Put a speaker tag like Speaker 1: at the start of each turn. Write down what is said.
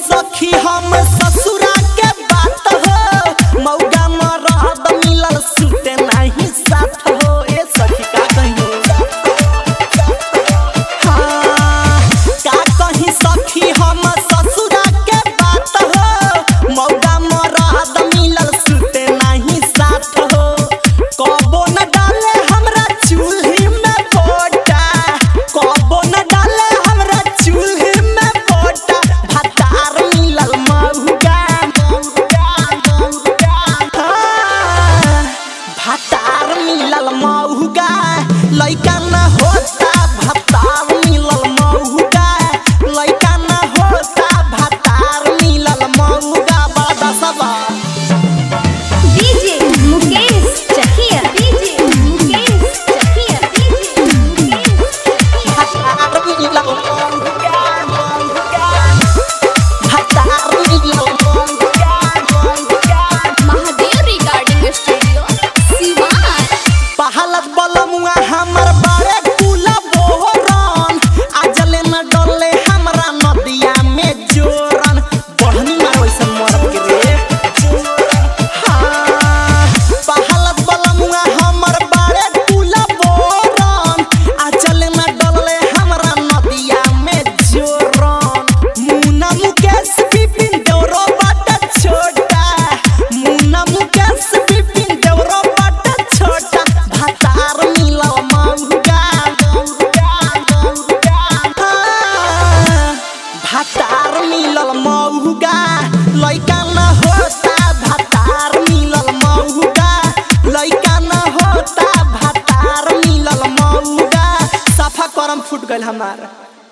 Speaker 1: सखी हम ससुरा के बात हो मौगा मरद मिलल सुते नहीं साथ हो ए सखी का कहियो हाँ, का कहीं सखी हम ससुरा के बात हो मौगा मरद मिलल सुते नहीं साथ हो कबो न डाले हमरा चूल्ही में पोटा कबो न डाले हमरा चूल्ही में पोटा भतार मिलल मौगा मौगा मौगा हाँ, भतार मिलल मौगा लइका न होता भतार मिलल मौगा लइका न होता भतार मिलल मौगा बड़ा दसबा
Speaker 2: DJ Mukesh Chakiya DJ Mukesh Chakiya DJ Mukesh Chakiya
Speaker 1: भतार मिलल मौगा मौगा भतार मिलल मौगा मौगा
Speaker 2: महादेव रिगार्डिंग स्टूडियो सिवान
Speaker 1: पहलत बलमुआ हमर बारे कुला बोहरन आजले न डले हमरा नदिया में जोरन बढ़नी मार वैसन मरब के रे हाँ, पहलत बलमुआ हमर बारे कुला बोहरन आजले न डले हमरा नदिया में जोरन मुना मुकेश बिपिन देवरो बाटा छोटा मुना मुकेश बिपिन देवरो बाटा छोटा भतार मिलल मौगा मौगा मौगा हाँ, भतार मिलल मौगा लइका न होता भतार मिलल मौगा लइका न होता भतार मिलल मौगा सफा करम फुट गइल हमार